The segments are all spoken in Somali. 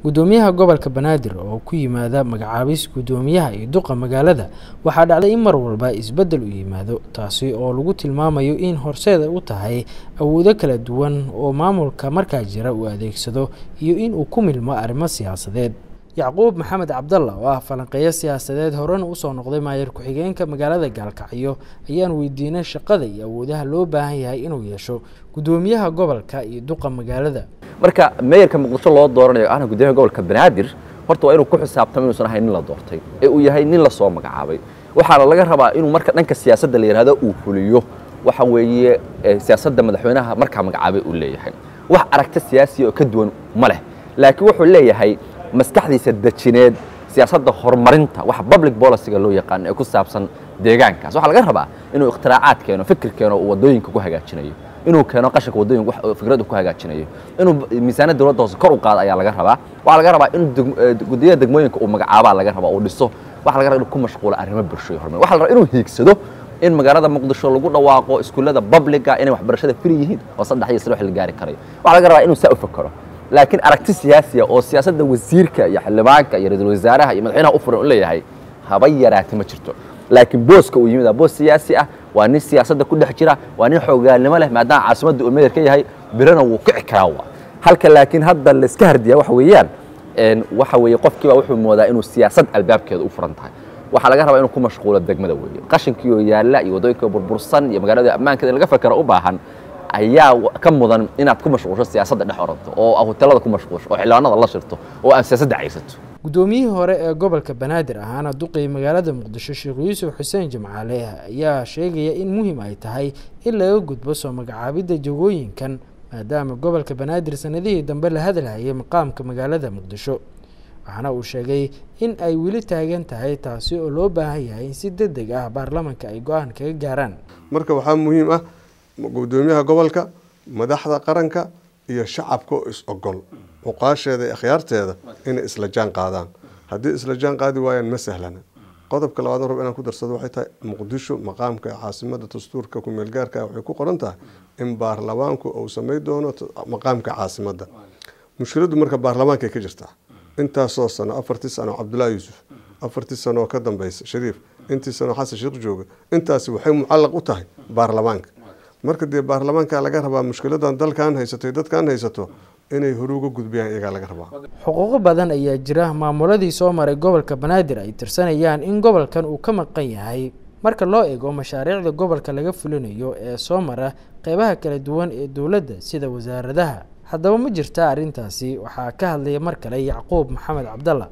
gudoomiyaha gobolka banaadir oo ku yimaada magacaabis gudoomiyaha iyo duqa magaalada waxaa dhacday in mar walba isbeddel u yimaado taasi oo lagu tilmaamayo in horseeda u tahay awoodo kala duwan oo maamulka markaa jira uu adeegsado iyo in uu ku milmo arrimo siyaasadeed yacquub maxamed cabdalla oo ah falanqeeyo siyaasadeed horena usoo noqday maayar ku-xigeenka magaalada gaalkacyo ayaan weydiinay shaqada iyo awoodaha loo baahan yahay inuu yeesho gudoomiyaha gobolka iyo duqa magaalada marka meeyarka muqdisho loo dooranayo ahna gudoomiyaha gobolka banaadir horta waa inuu ku xisaabtamo inuusan ahayn nin la doortay ee uu yahay nin lasoo magacaabay waxaana laga rabaa inuu marka dhanka siyaasadda la yidhahdo uu fuliyo waxa weeye siyaasadda madaxweynaha markaa magacaabay uu leeyahay wax aragti siyaasiya oo ka duwan ma leh laakiin wuxuu leeyahay maskaxdiisa dejineed siyaasadda horumarinta waxa public policyga loo yaqaano ee ku saabsan deegaankaas waxaa laga rabaa inuu ikhtiraacaaad keeno fikir keeno uu waddooyinka ku hagaajinayo inuu keeno qashinka waddooyinka fikrad ku hagaajinayo inuu miisaaniyad dowladda hoose kor u qaado ayaa laga rabaa waxaa laga rabaa in guddiyada degmooyinka uu magacaabaa laga rabaa uu dhiso waxa laga rabaa inuu ku mashquulo arrimo bulsho iyo horumar waxa la rabaa inuu hiigsado in magaalada muqdisho lagu dhawaaqo iskuullada publica inay waxbarashada firi yihiin oo saddex iyo saddex la gaari karayo waxaa laga rabaa inuu saa u fakero laakiin aragti siyaasiya oo siyaasadda wasiirka iyo xildhibaanka iyo ra-iisul wasaaraha iyo madaxweynaha u furan u leeyahay haba yaraati ma jirto laakiin booska uu yimid boos siyaasi ah waa nin siyaasadda ku dhex jira waa nin xoogaalnimo leh maadaama caasimadda uu meeyar ka yahay birana wuu kici karaa wa halka laakiin hadda layska hardiyaa waxa weeyaan waxa weeye qofkiiba wuxuu moodaa inuu siyaasad albaabkeeda u furan tahay waxaa laga rabaa inuu ku mashquulo degmada weeye qashinkiioo yaalla iyo waddooyinka burbursan iyo magaalada ammaankeeda in laga fakero u baahan ayaa ka mudan inaad ku mashquulsho siyaasadda dhex oranto oo hotelada ku mashquulsho oo xildhibaanada la shirto oo aan siyaasadda caysato guddoomiyihii hore ee gobolka banaadir ahaana duqii magaalada muqdisho sheekh yuusuf xuseen jimcaale ayaa sheegaya in muhiim ay tahay in laga gudbo soo magacaabidda jagooyinkan maadaama gobolka banaadir sanadihii dambe la hadalhayay maqaamka magaalada muqdisho waxaana uu sheegay in ay weli taagan tahay taasi oo loo baahan yahay in si deg deg ah baarlamanka ay go-aan kaga gaaraan marka waxaa muhiim ah gudoomiyaha gobolka madaxda qaranka iyo shacabka oo is ogol cuqaasheeda iyo akhyaarteeda inay isla jaan qaadaan haddii isla jaan qaadi waayaan ma sahlana qodobka labaad rab inaan ku darsado waxay tahay muqdisho maqaamka caasimada dastuurka kumeelgaarka waxay ku qoran tahay in baarlamaanku uu samay doono maqaamka caasimadda mushkiladdu marka baarlamaankay ka jirtaa intaasoo sano afartii sano cabdullaahi yuusuf afartii sano oo ka dambeysa shariif intii sano xasan sheekh jooga intaasi waxay mucallaq u tahay baarlamaanka marka dee baarlamaanka laga rabaa mushkiladan dalkan haysato dadkan haysato inay hore uga gudbiyaan iyagaa laga rabaa xuquuqo badan ayaa jira maamuladii soo maray gobolka banaadir ay tirsanayaan in gobolkan uu ka maqan yahay marka loo eego mashaariicda gobolka laga fulinayo ee soo mara qeybaha kala duwan ee dowladda sida wasaaradaha haddaba ma jirta arrintaasi waxaa ka hadlaya mar kale yacquub maxamed cabdalla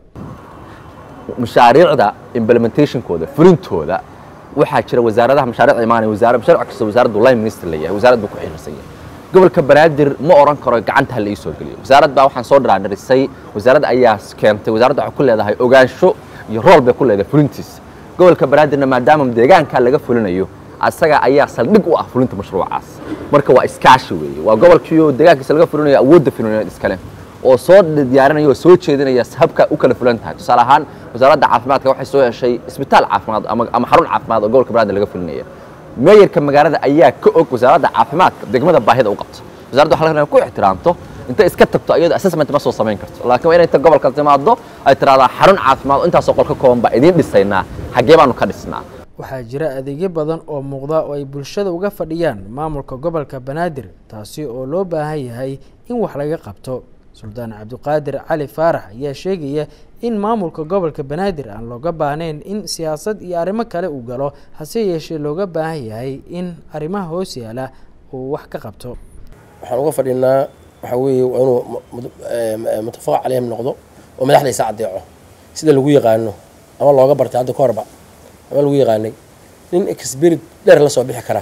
mashaariicda implementationkooda fulintooda waxaa jira wasaaradaha mashaariicda imaanaya wasaar mashaaric kasta wasaaraddu line minister leeyahay wasaarad buu ku xiriirsan yahay gobolka banaadir ma oran karo gacanta ha la ii soo geliyo wasaarad baa waxaan soo dhiraadhirisay wasaaradda ayaa keentay wasaaradda waxay ku leedahay ogaansho iyo rool bay ku leedahay fulintiisa gobolka banaadirna maadaama deegaanka laga fulinayo asaga ayaa saldhig u ah fulinta mashruucaas marka waa iskaashi weeye waa gobolkiioo deegaankiisa laga fulinayo awoodda fulinayo iskale oo soo diyaarinaya oo soo jeedinaya habka u kala fulan tahay tusaale ahaan wasaaradda caafimaadka waxay soo heshay isbitaal caafimaad ama xarun caafimaad oo gobolka banaadir laga fulinaya meeyarka magaalada ayaa ka og wasaaradda caafimaadka degmada baahida u qabto wasaaradda waxa laga ku ixtiraamto intay iska tagto iyadoo assessment ma soo samayn karto laakiin waa inay inta gobolka timaado ay tiraahdaa xarun caafimaad oo intaasoo qol ka kooban baa idiin dhisaynaa xaggee baanu ka dhisnaa waxaa jira adeegyo badan oo muuqda oo ay bulshada uga fadhiyaan maamulka gobolka banaadir taasi oo loo baahan yahay in wax laga qabto suldaan cabdiqaadir cali faarax ayaa sheegaya in maamulka gobolka banaadir aan looga baahnayn in siyaasad iyo arrimo kale uu galo hase yeeshee looga baahan yahay in arrimaha hoos yaala uu wax ka qabto waxaan uga fadhinaa waxaa weeye waa inuu mutafaq caleyhim noqdo oo madaxdaysa caddeeco sida lagu yaqaano ama looga bartay hadda ka horba ama lagu yaqaanay nin experid dheer la soo bixi kara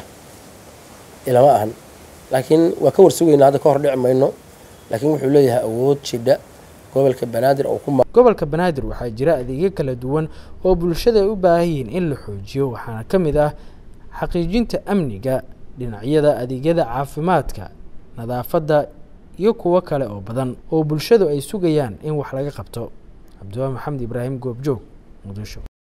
ilama ahan laakiin waa ka warsugaynaa hadda ka hor dhici mayno laakiin wuxuu leeyahay awood jidha gobolka banaadir oo ku gobolka banaadir waxaa jira adeegyo kala duwan oo bulshada ay u baahan yihiin in la xoojiyo waxaana ka mid ah xaqiijinta amniga dhinacyada adeegyada caafimaadka nadaafadda iyo kuwo kale oo badan oo bulshadu ay sugayaan in wax laga qabto cabdiwaa maxamed ibraahim goobjoog muqdisho